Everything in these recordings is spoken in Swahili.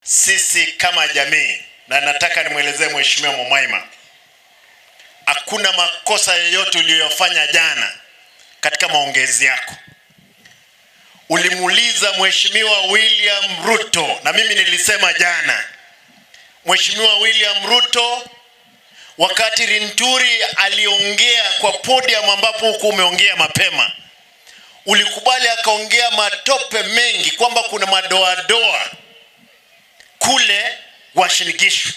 sisi kama jamii, na nataka nimwelezee Mheshimiwa Mumaima, hakuna makosa yoyote uliyofanya jana katika maongezi yako. Ulimuuliza Mheshimiwa William Ruto, na mimi nilisema jana, Mheshimiwa William Ruto wakati Rinturi aliongea kwa podium ambapo huku umeongea mapema, ulikubali akaongea matope mengi kwamba kuna madoadoa kule Uasin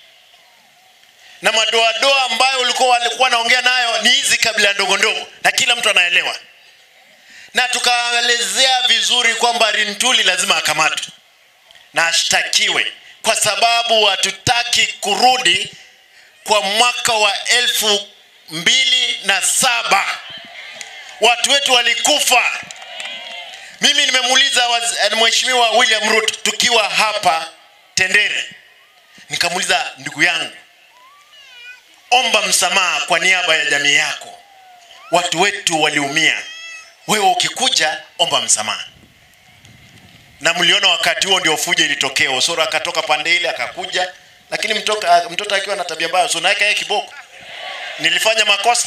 na madoadoa ambayo ulikuwa walikuwa naongea nayo ni hizi kabila ndogo ndogo, na kila mtu anaelewa, na tukaelezea vizuri kwamba Rintuli lazima akamatwe na ashtakiwe kwa sababu hatutaki kurudi kwa mwaka wa elfu mbili na saba watu wetu walikufa. Mimi nimemuuliza Mheshimiwa William Ruto tukiwa hapa Tendere, nikamuuliza ndugu yangu, omba msamaha kwa niaba ya jamii yako, watu wetu waliumia, wewe ukikuja omba msamaha. Na mliona wakati huo ndio fujo ilitokea. Osoro akatoka pande ile akakuja, lakini mtoka, mtoto akiwa na tabia mbaya, so naweka yeye kiboko. Nilifanya makosa?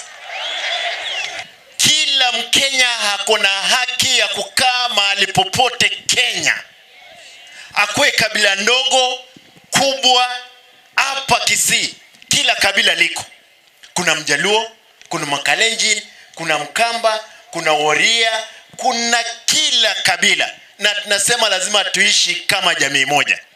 Kila Mkenya hako na haki ya kukaa mahali popote Kenya, akwe kabila ndogo kubwa. Hapa Kisii kila kabila liko, kuna Mjaluo, kuna Makalenjin, kuna Mkamba, kuna Woria, kuna kila kabila, na tunasema lazima tuishi kama jamii moja.